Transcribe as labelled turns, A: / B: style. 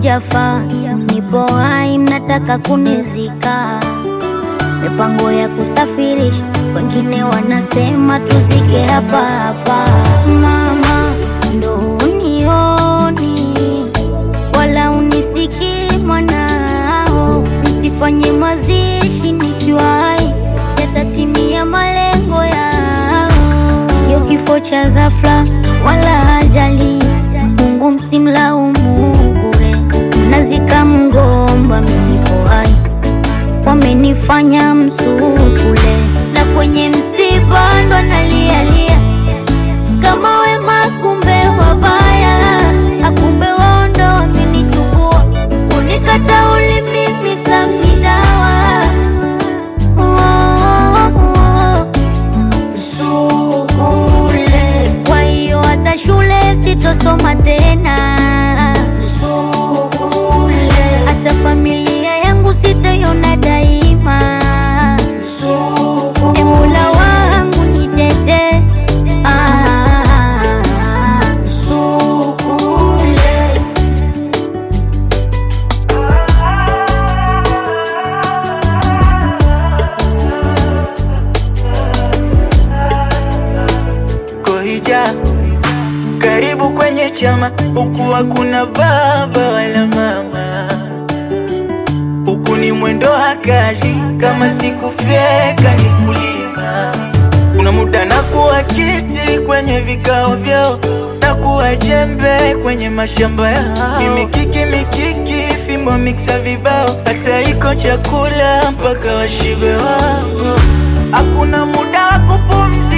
A: sijafa, nipo hai, mnataka kunizika. Mipango ya kusafirisha, wengine wanasema tuzike hapa hapa. Mama, ndo unioni wala unisikii mwanao, msifanye mazishi nikiwa hai, yatatimia malengo yao. Sio kifo cha ghafla wala ajali, Mungu msimlaumu bure. Mnazika mgomba, mimi nipo hai, wamenifanya msukule, na kwenye msiba ndo nalialia kama wema, kumbe wabaya, akumbe wao ndo wamenichukua, unikata ulimi samidawa
B: Sukule,
A: kwa hiyo hata shule sitosoma tena,
B: sukule,
A: hata familia yangu sitaiona daima.
B: sukule.
A: E Mola wangu nitete, ah,
B: Sukule, Kohija, karibu kwenye chama, huku hakuna baba wala mama, huku ni mwendo hakaji, kama sikufyeka ni kulima. Kuna muda na kuwa kiti kwenye vikao vyao na kuwa jembe kwenye mashamba yao, ni mikiki mikiki, fimbo miksa vibao, hata iko chakula mpaka washibe wao. Hakuna muda wa kupumzika